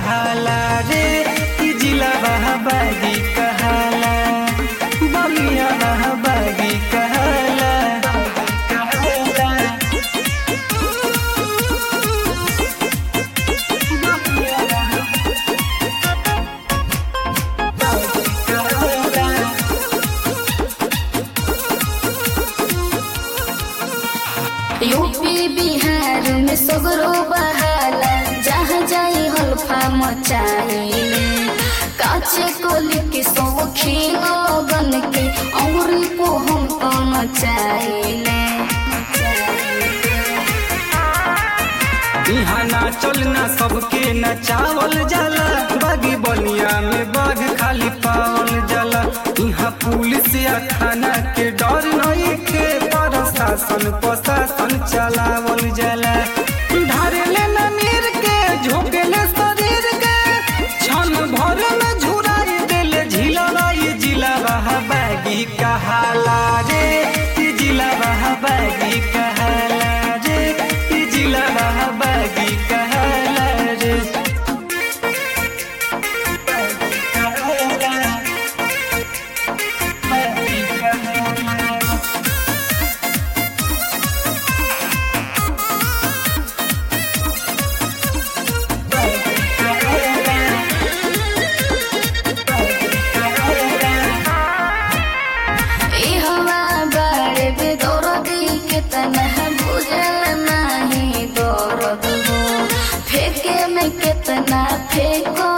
कहाला रे कि जिला बागी कहाला बलिया बागी कहाला यूपी बिहार में सगरो बहाला जहाँ जाई हल्फा मचाइले काचे कोली के शौकीन बन के औरी को हम तो नचाइले यहाँ नाचल ना सबके नचावल जाला बागी बलिया में बाघ खाली पावल जाला यहाँ पुलिस या थाना के डर नहीं के प्रशासन प्रशासन चलावल जाला ढारेले न नीर के झोंकेले शरीर के क्षण भर में झुराई देले झिला ये जिला बहा बागी कहाला रे ये जिला बहा बागी कहाला रे ये जिला बहा बागी कहाला रे ए हवा बाड़े बेदौर दी के तनह बुझल नाही दौरद हो फेंके में कितना फेंको